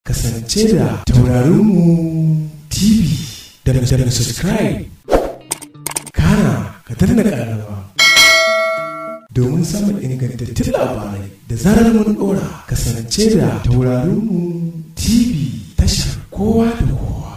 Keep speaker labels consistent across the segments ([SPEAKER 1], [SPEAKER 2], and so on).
[SPEAKER 1] kasance da taurarinmu tv da na subscribe kana ka danna ƙararrawa domin samun ingantattun labarai da zarar mun ɗora kasance da taurarinmu tv tashar kowa da kowa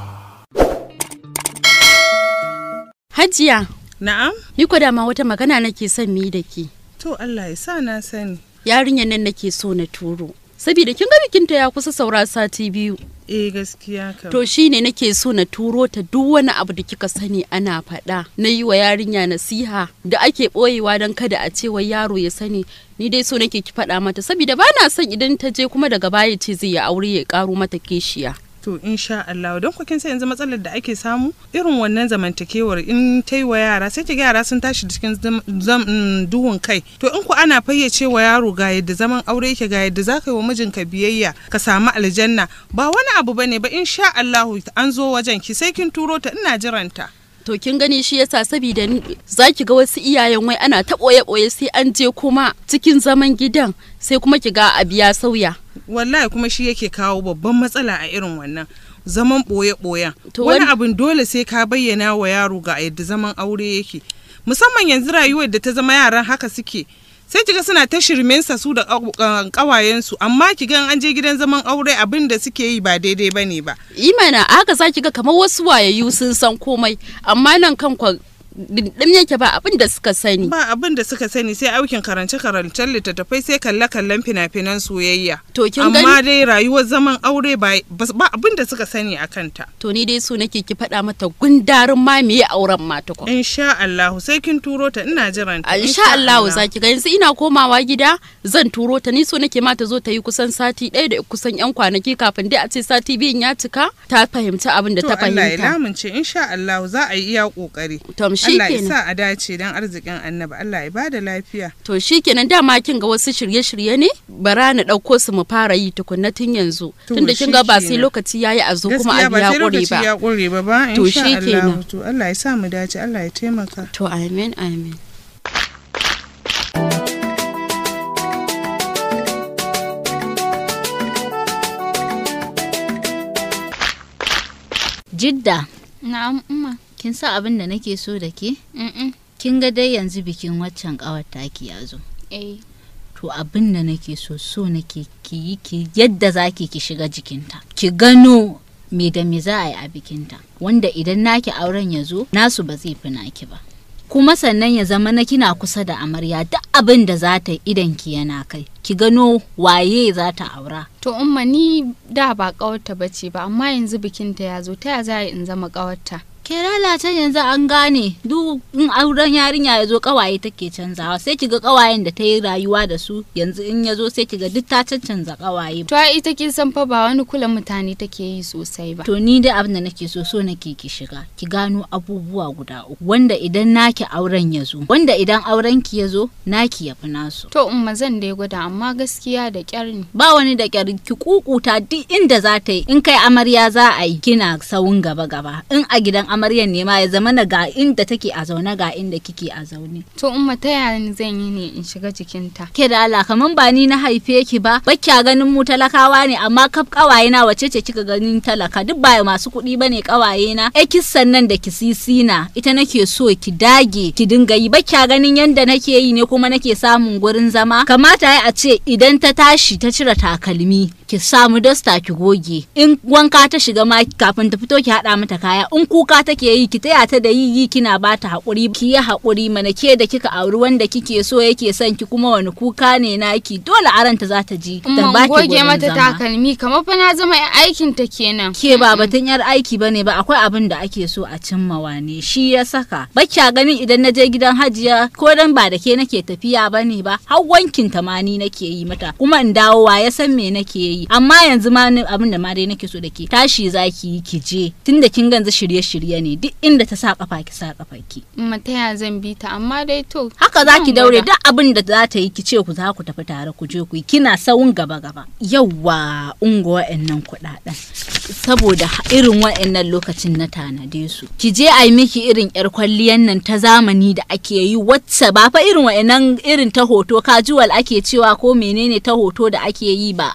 [SPEAKER 2] Hajiya,
[SPEAKER 3] Na'am?
[SPEAKER 2] ni ko dama wata magana nake son mi da ke.
[SPEAKER 3] To Allah ya sa na sani.
[SPEAKER 2] Yarinyar nan nake so na turo. Saboda kin ga bikinta ya kusa saura sati biyu.
[SPEAKER 3] Eh gaskiya kam.
[SPEAKER 2] To shine nake so na turo ta duk wani abu da kika sani ana faɗa. Na yi wa yarinya nasiha da ake ɓoyewa don kada a ce wai yaro ya sani. Ni dai so nake ki faɗa mata saboda ba na son idan ta je kuma daga baya ce zai ya aure ya ƙaro mata kishiya.
[SPEAKER 3] To insha Allah don ku kin sai yanzu matsalar da ake samu irin wannan zamantakewar in ta yi wa yara sai ki ga yara sun tashi cikin zam- zam- mm, duhun kai. To in ku ana fayyace wa yaro ga yadda zaman aure yake ga yadda zaka yi wa mijinka biyayya ka samu aljanna ba wani abu bane ba insha Allah an zo wajen ki sai kin turo ta ina jiranta.
[SPEAKER 2] To kin gani shi yasa saboda ni- za ki ga wasu iyayen wai ana ta ɓoye-ɓoye sai an je kuma cikin zaman gidan sai kuma ki ga abu ya sauya.
[SPEAKER 3] wallahi kuma shi yake kawo babban matsala a irin wannan zaman ɓoye-ɓoyen
[SPEAKER 2] To
[SPEAKER 3] wani
[SPEAKER 2] wani-
[SPEAKER 3] abin dole sai ka bayyana wa yaro ga yadda zaman aure yake musamman yanzu rayuwar da ta zama yaran haka suke sai kiga suna ta shirmensa su da ƙawayensu amma kiga an je gidan zaman aure abin da suke yi ba daidai bane ba
[SPEAKER 2] imana haka za ki ga kamar wasu wayayyu sun san komai amma nan kan kwa dindim yake ba abin da suka sani
[SPEAKER 3] ba abin da suka sani sai aukin karance karancen littattafai sai kalle kallon fina-finan soyayya
[SPEAKER 2] To kin
[SPEAKER 3] amma
[SPEAKER 2] gani?
[SPEAKER 3] dai rayuwar zaman aure ba ba abin da suka sani a kanta
[SPEAKER 2] to ni dai so nake ki faɗa mata gundarin ma me auren ma tukun
[SPEAKER 3] insha Allah sai kin turo ta ina jiran ta
[SPEAKER 2] insha Allah za ki ga yanzu ina komawa gida zan turo ta ni so nake ma ta zo ta yi kusan sati ɗaya da kusan yan kwanaki kafin dai a ce sati biyun ya cika ta fahimci abin da
[SPEAKER 3] to
[SPEAKER 2] ta
[SPEAKER 3] Allah ya
[SPEAKER 2] fahimta
[SPEAKER 3] lamunce insha Allah za a yi iya kokari
[SPEAKER 2] to shi
[SPEAKER 3] Allah ya
[SPEAKER 2] kenan
[SPEAKER 3] sa a dace dan arzikin annabi Allah ya bada lafiya
[SPEAKER 2] to shi kenan dama kin ga wasu shirye-shirye ne bara na ɗauko su mu fara yi tukunna tun yanzu
[SPEAKER 3] To,
[SPEAKER 2] tunda kin ga ba sai
[SPEAKER 3] shikenan.
[SPEAKER 2] lokaci yayi a zo kuma
[SPEAKER 3] gaskiya
[SPEAKER 2] abu
[SPEAKER 3] ba
[SPEAKER 2] ya
[SPEAKER 3] sai
[SPEAKER 2] ƙure
[SPEAKER 3] lokaci
[SPEAKER 2] ba
[SPEAKER 3] ya kure ba ba
[SPEAKER 2] To,
[SPEAKER 3] insha
[SPEAKER 2] shi
[SPEAKER 3] Allah
[SPEAKER 2] kenan.
[SPEAKER 3] to Allah ya sa mu dace Allah ya taimaka
[SPEAKER 2] to amin amin
[SPEAKER 4] Jidda,
[SPEAKER 5] Na'am umma.
[SPEAKER 4] kin sa abin da nake so da ke?
[SPEAKER 5] Mm
[SPEAKER 4] Kin ga dai yanzu bikin waccan ƙawar taki ya zo.
[SPEAKER 5] Eh.
[SPEAKER 4] To abin da nake so so nake ki yi ki yadda za ki ki shiga jikinta. Ki gano me da me za a yi a bikinta. Wanda idan naki auren ya zo, nasu ba zai fi naki ba. Kuma sannan ya zama na kina kusa da amarya duk abin da za ta yi idan ki yana kai. Ki gano waye za ta aura.
[SPEAKER 5] To umma ni da ba kawarta bace ba amma yanzu bikinta ya zo ta ya za a yi in zama kawarta.
[SPEAKER 4] ke lalata yanzu an gane duk in auren yarinya ya zo kawaye take canzawa sai kiga kawayen da ta yi rayuwa da su yanzu in ya zo sai kiga duk ta cancanza kawaye
[SPEAKER 5] To ai ita kin san fa ba wani kula mutane take yi sosai ba.
[SPEAKER 4] to ni dai abin da nake so so nake ki shiga ki gano abubuwa guda uku wanda idan naki auren ya zo wanda idan auren ki ya zo naki ya fi nasu
[SPEAKER 5] To umma zan dai gwada amma gaskiya da kyar ne.
[SPEAKER 4] ba wani da kyar ki kukuta duk inda za ta yi in kai amarya za a yi kina sawun gaba gaba in a gidan amaryan ne ma ya zama na ga inda take a zaune ga inda kike a zaune
[SPEAKER 5] To umma ta yaya ni zan yi ne in shiga jikinta.
[SPEAKER 4] ke da Allah kaman ba ni na haife ki ba bakya ganin mu talakawa ne amma kaf kawaye na wace ce kika ganin talaka duk ba masu kuɗi bane kawaye na e kissan nan da kisisi na ita nake so ki dage ki dinga yi bakya ganin yanda nake yi ne kuma nake samun gurin zama kamata ya a ce idan ta tashi ta cire takalmi ki samu dasta ki goge in wanka ta shiga ma kafin ta fito ki hada mata kaya in kuka take yi ki taya ta da yi yi kina bata hakuri ki yi hakuri mana ke da kika auri wanda kike so yake son ki kuma wani kuka ne naki dole aranta za ta ji da
[SPEAKER 5] Umma in
[SPEAKER 4] baki
[SPEAKER 5] goge
[SPEAKER 4] gurin
[SPEAKER 5] mata
[SPEAKER 4] zama.
[SPEAKER 5] takalmi kamar fa na zama yan aikin ta kenan.
[SPEAKER 4] ke ba batun yar aiki bane ba akwai abin da ake so a cimmawa ne shi ya saka bakya ganin idan na je gidan hajiya ko dan ba da ke nake tafiya bane ba har wankin ta ma ni nake yi mata kuma in dawo wa ya san me nake yi amma yanzu ma ni- abin da ma dai nake so da ke tashi zaki yi ki je tunda kin ganzu shirye-shirye ne duk inda ta sa kafa ki sa kafa ki
[SPEAKER 5] Umma ta yaya zan bi ta amma dai to.
[SPEAKER 4] haka za ki
[SPEAKER 5] zan
[SPEAKER 4] daure
[SPEAKER 5] gwada.
[SPEAKER 4] duk abin da za ta yi ki ce ku za ku tafi tare ku je ku yi kina sawun gaba gaba yawwa ungo wa'annan kuɗaɗen saboda ha- irin wa'annan lokacin na tanade su ki je a yi miki irin yar kwalliyan nan ta zamani da ake yi wacce ba fa irin wa'annan irin ta hoto casual ake cewa ko menene ta hoto da ake yi ba a'a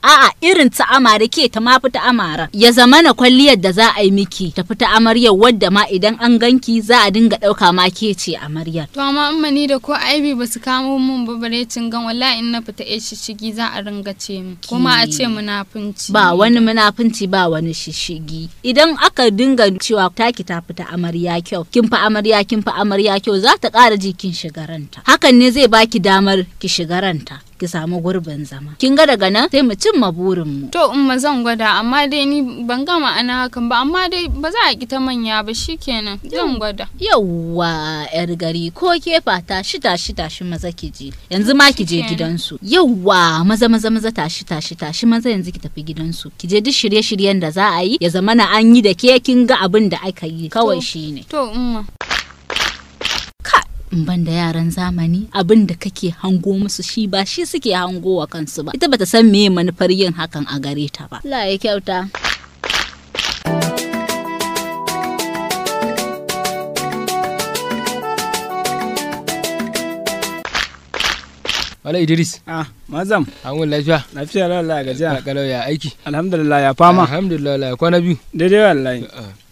[SPEAKER 4] irin ta amare ke ta ma fita amara ya zama na kwalliyar da za a yi miki ta fita amaryar wadda ma idan an ganki za a dinga ɗauka ma ke ce amaryar
[SPEAKER 5] To amma in mani da ko aibi ba su kamo mun ba bare gan wallahi in na fita ya shishigi za a ringa ce mu kuma a ce munafunci.
[SPEAKER 4] ba wani munafunci ba wani shishigi idan aka dinga cewa taki ta fita amarya kyau kin fa amarya kin fa amarya kyau za ta ƙara ji kin shigaranta hakan ne zai baki damar ki shigaranta ki samu gurbin zama kin ga daga nan sai mu cimma burin mu
[SPEAKER 5] To in ma zan gwada amma dai ni ban gama ana hakan ba amma dai ba za a ki ta manya ba shikenan zan gwada.
[SPEAKER 4] yawwa yar gari ko ke fata shi tashi tashi maza ki je yanzu ma ki je
[SPEAKER 5] Shikenan.
[SPEAKER 4] gidansu yawwa maza maza maza tashi tashi tashi maza yanzu ki tafi gidansu ki je duk shirye-shiryen da za a yi ya zama na an yi da ke kin ga abin da aka yi kawai
[SPEAKER 5] To.
[SPEAKER 4] shine
[SPEAKER 5] To umma.
[SPEAKER 4] ka in ban da yaran zamani abin da kake hango musu shi ba shi suke hango wa kansu ba ita bata san meye manufar yin hakan a gare ta ba Allah ya kyauta
[SPEAKER 6] Wala Idris,
[SPEAKER 7] Ah, mazam,
[SPEAKER 6] an wani lafiya?
[SPEAKER 7] lafiya lalala gajiya.
[SPEAKER 6] Kalau ya aiki?
[SPEAKER 7] Alhamdulillah ya fama.
[SPEAKER 6] Alhamdulillah la kwana biyu.
[SPEAKER 7] Daidai wallahi.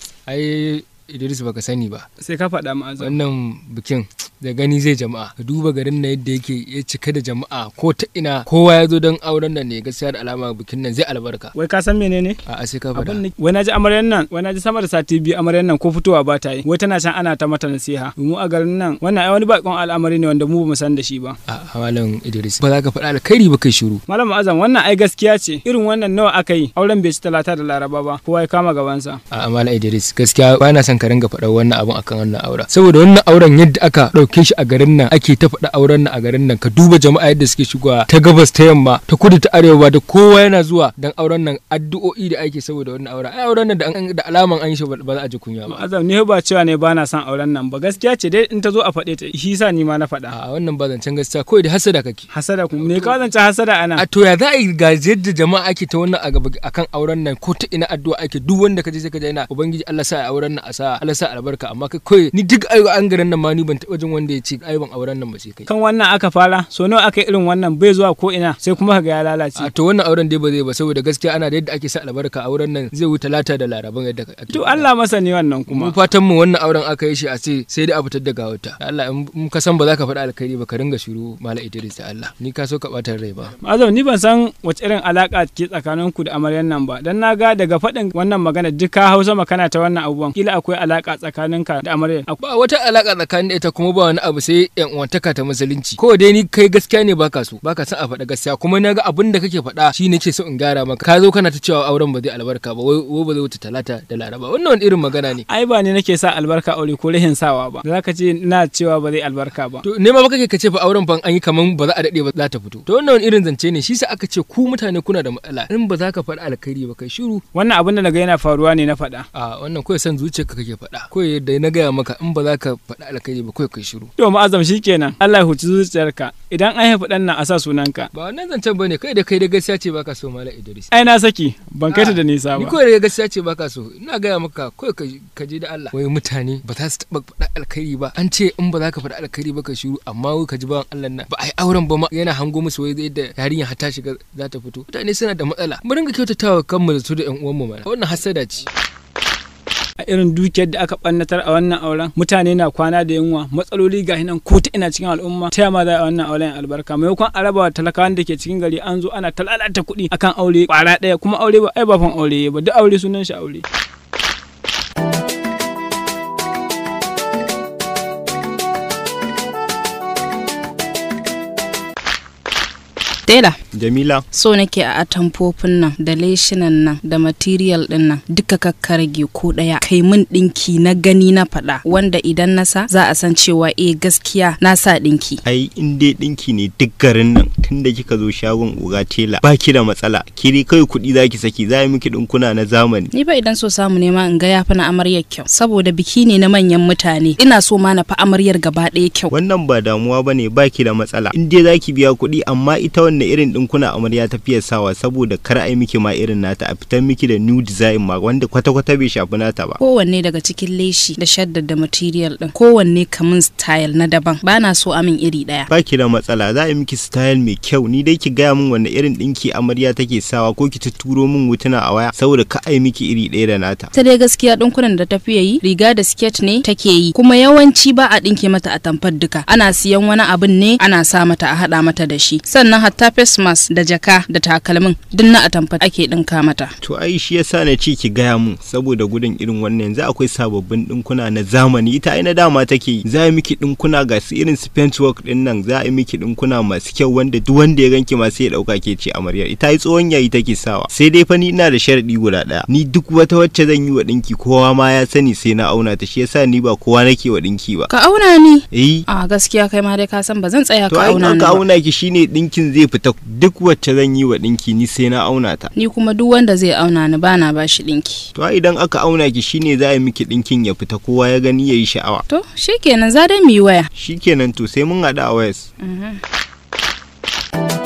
[SPEAKER 6] Ai Idris baka sani ba.
[SPEAKER 7] Sai ka faɗa ma'azam.
[SPEAKER 6] Wannan bikin da gani zai jama'a. Ka duba garin na yadda yake ya cika da jama'a ko ta ina kowa ya zo don auren nan ne gaskiya da alama bikin nan zai albarka.
[SPEAKER 7] Wai ka san menene?
[SPEAKER 6] A sai ka
[SPEAKER 7] Abin
[SPEAKER 6] faɗa.
[SPEAKER 7] da wai naji amaryan nan, wai naji sama da sati biyu amaryan nan ko fitowa ba ta yi. Wai tana can ana ta mata nasiha. Mu a garin nan, wannan ai wani bakon al'amari ne wanda mu bamu san da shi ba.
[SPEAKER 6] A malam Idris ba za ka faɗa alkhairi ba kai shiru.
[SPEAKER 7] Malam Azam wannan ai gaskiya ce. Irin wannan nawa aka yi. Auren bai ci talata da Laraba ba. Kowa ya kama gabansa.
[SPEAKER 6] A malam Idris gaskiya ba na son ka ringa faɗa wannan abun akan wannan auren. Saboda wannan auren yadda aka ɗauke shi a garin nan ake ta faɗa auren nan a garin nan ka duba jama'a yadda suke shigowa ta gabas ta yamma ta kudu ta arewa da kowa yana zuwa dan auren nan addu'o'i da ake saboda wannan auren. Ai auren nan da an- da alaman an yi shi ba ba za a ji kunya ba.
[SPEAKER 7] Azam ni ba cewa ne ba na son auren nan ba. Gaskiya ce dai in ta zo a faɗe ta. Shi sa ni ma na faɗa.
[SPEAKER 6] A wannan ba zancen gaskiya kawai da hasada kake.
[SPEAKER 7] Hasada ku. Me ka zance hasada ana?
[SPEAKER 6] a to ya za a yi ga yadda jama'a ake ta wannan a gaba akan auren nan ko ta ina addu'a ake duk wanda ka je sai ka je ina ubangiji Allah sa a auren nan a sa Allah sa albarka amma kai kawai ni duk ayo an garin nan ma ni ban taɓa jin wanda ya ce ai ban auren nan ba sai kai
[SPEAKER 7] Kan wannan aka fara. So nawa aka yi irin wannan bai zuwa ko ina sai kuma ka ga ya lalace.
[SPEAKER 6] a to wannan auren dai ba zai ba saboda gaskiya ana da yadda ake sa albarka auren nan zai wuce talata da laraban yadda ake
[SPEAKER 7] To Allah masa ne wannan
[SPEAKER 6] mu
[SPEAKER 7] kuma.
[SPEAKER 6] fatan mu wannan auren aka yi shi a ce sai dai a fitar da gawata Da Allah in in ka san ba za ka faɗa alkhairi ba ka ringa shiru mala Idris da Allah ni ka so ka ɓata rai ba
[SPEAKER 7] Azam ni ban san wace irin alaka ke tsakanin ku da amaryan nan ba. Dan na ga daga faɗin wannan magana duk ka hausa makana ta wannan abubuwan. Kila akwai alaka tsakanin ka da amaryan. Ak-
[SPEAKER 6] ba wata alaka tsakanin da ita kuma ba wani abu sai yan uwantaka ta musulunci ko dai ni kai gaskiya ne baka so baka son a faɗa gaskiya kuma na ga abin da kake faɗa shi nake so in gyara maka ka zo kana ta cewa auren ba zai albarka ba wai wai ba zai wuce talata da laraba wannan wani irin magana ne
[SPEAKER 7] Ai ba ne nake sa albarka aure ko rahin sawa ba. Da zaka ce ina cewa ba zai albarka ba.
[SPEAKER 6] to ne ma baka ka ce fa auren fa an yi kaman ba za a dade ba za ta fito to wannan wani irin zance ne shi sa aka ce ku mutane kuna da matsala in ba za ka faɗa alkhairi ba kai shiru
[SPEAKER 7] Wannan abin da naga yana faruwa ne na faɗa.
[SPEAKER 6] a wannan kawai san zuciyarka kake faɗa kawai da na gaya maka in ba za ka faɗa alkhairi ba kawai kai shiru
[SPEAKER 7] To ma'azam shikenan. Allah ya huci zuciyarka. Idan an haifi ɗan nan a sa sunanka.
[SPEAKER 6] ba wannan zancen bane kai da kai da gaskiya ce baka so mala Idris
[SPEAKER 7] Ai na saki ban kai ta da nisa
[SPEAKER 6] Ni
[SPEAKER 7] ba.
[SPEAKER 6] kawai da gaskiya ce baka so ina gaya maka kawai ka ka je da Allah wai mutane ba za su taba faɗa alkhairi ba an ce in ba za ka faɗa alkhairi ba ka shiru amma wai ka ji bawan Allah nan ba ai auren ba ma yana hango musu wai yadda yarinya har ta shiga za ta fito mutane suna da matsala mu dinga kyautatawa kanmu da su da ƴan uwanmu mana wannan hasada ce
[SPEAKER 7] a irin dukiyar da aka ɓannatar a wannan auren mutane na kwana da yunwa matsaloli ga nan ko ta ina cikin al'umma ta yama za a wannan auren albarka maimakon a raba wa talakawan da ke cikin gari an zo ana talalata kuɗi akan aure kwara ɗaya kuma aure ba ai ba fan aure ba duk aure sunan shi aure
[SPEAKER 2] Tela,
[SPEAKER 8] Jamila,
[SPEAKER 2] so nake a atamfofin nan da leshinan nan da material din nan duka kakkarage ko daya kai min dinki na gani na faɗa wanda idan na sa za a san cewa eh gaskiya na sa dinki.
[SPEAKER 8] ai in dai ɗinki ne duk garin nan tunda kika zo shagon uga tela ba ki da matsala kiri kai kuɗi zaki saki za a yi miki ɗinkuna na zamani
[SPEAKER 2] Ni ba idan so samu nema in ga ya fi na amaryar kyau saboda biki ne na manyan mutane ina so ma na fi amaryar gaba ɗaya kyau.
[SPEAKER 8] wannan ba damuwa ba ne ba ki da matsala in dai zaki biya kuɗi amma ita wannan wanne irin dinkuna amarya ta fiye sawa saboda kar ai miki ma irin nata a fitar miki da new design ma wanda kwata-kwata bai shafi nata ba
[SPEAKER 9] kowanne daga cikin leshi da shaddar da material din kowanne kamun style na daban bana so amin iri daya
[SPEAKER 8] ba ki da matsala za a yi miki style mai kyau ni dai ki gaya min wanne irin dinki amarya take sawa ko ki turo min hotuna a waya saboda ka ai miki iri ɗaya da nata
[SPEAKER 9] ta dai gaskiya dinkunan da ta fiye yi riga da skirt ne take yi kuma yawanci ba a dinke mata a tamfar duka ana siyan wani abin ne ana sa mata a hada mata da shi sannan hatta face mask da jaka da takalmin duk na a tamfar ake dinka mata
[SPEAKER 8] to ai shi yasa na ce ki gaya mun saboda gudun irin wannan yanzu akwai sababbin dinkuna na zamani ita ai na dama take yi za a yi miki dinkuna ga su irin su work din nan za a yi miki dinkuna masu kyau wanda duk wanda ya ganki ma sai ya dauka ke ce amaryar ita ai tsohon yayi take sawa sai dai fa ni ina da sharadi guda daya ni duk wata wacce zan yi wa dinki kowa ma ya sani sai na auna ta shi yasa ni ba kowa nake wa dinki ba
[SPEAKER 9] ka auna ni
[SPEAKER 8] eh
[SPEAKER 9] a gaskiya kai ma dai ka san ba zan tsaya
[SPEAKER 8] to
[SPEAKER 9] ka
[SPEAKER 8] ai
[SPEAKER 9] auna
[SPEAKER 8] in
[SPEAKER 9] ni
[SPEAKER 8] ka
[SPEAKER 9] ba
[SPEAKER 8] auna ki shine dinkin zai fita duk wacce zan yi wa dinki ni sai na auna ta
[SPEAKER 9] ni kuma duk wanda zai auna ni bana ba shi dinki
[SPEAKER 8] to ai idan aka auna ki shine za a yi miki dinkin ya fita kowa ya gani yayi sha'awa
[SPEAKER 9] to shikenan za dai mu yi waya
[SPEAKER 8] shikenan to sai mun haɗu a wayas
[SPEAKER 9] Mhm.